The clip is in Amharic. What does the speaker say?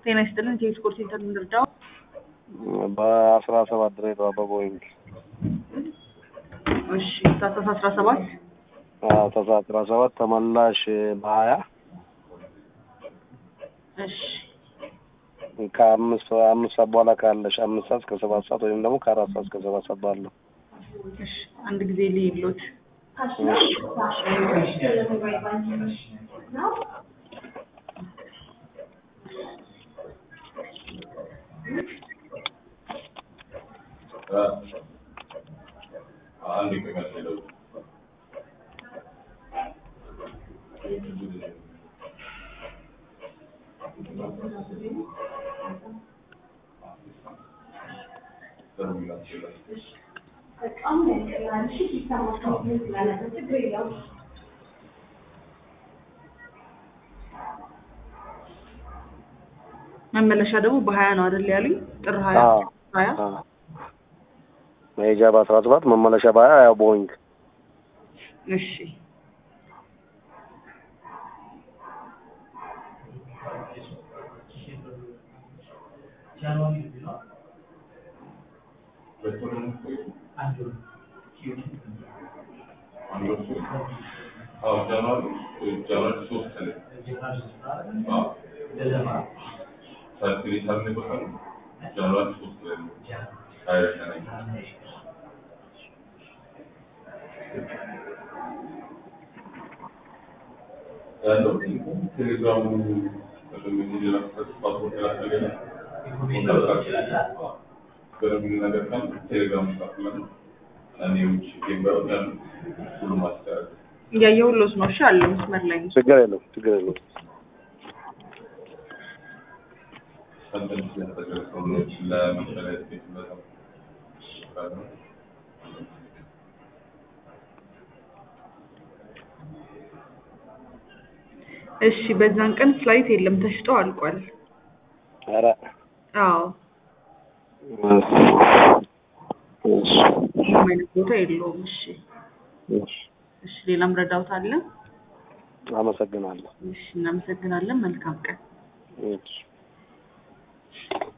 ጤና ይስጥልን። የስፖርት ሴንተር እንርዳው። በአስራ ሰባት ድሬዳዋ በቦይንግ እሺ ታህሳስ አስራ ሰባት ተሳ አስራ ሰባት ተመላሽ በሀያ እሺ ከአምስት አምስት ሰዓት በኋላ ካለሽ አምስት ሰዓት እስከ ሰባት ሰዓት ወይም ደግሞ ከአራት ሰዓት እስከ ሰባት ሰዓት ባለው እሺ አንድ ጊዜ ልይሎት መመለሻ ደግሞ በሀያ ነው አይደል ያሉኝ? ጥር ሀያ አዎ። ሀያ መሄጃ በአስራ ሰባት መመለሻ በሀያ ያው ቦይንግ እሺ እያየሁሎት ነው። እሺ አለ መስመር ላይ ነው። ችግር የለም ችግር የለም እሺ በዛን ቀን ፍላይት የለም ተሽጦ አልቋል። ኧረ አዎ እሺ እሺ ምንም አይነት ቦታ የለውም። እሺ እሺ እሺ ሌላም ረዳውት አለ? አመሰግናለሁ እሺ እናመሰግናለን። መልካም ቀን። እሺ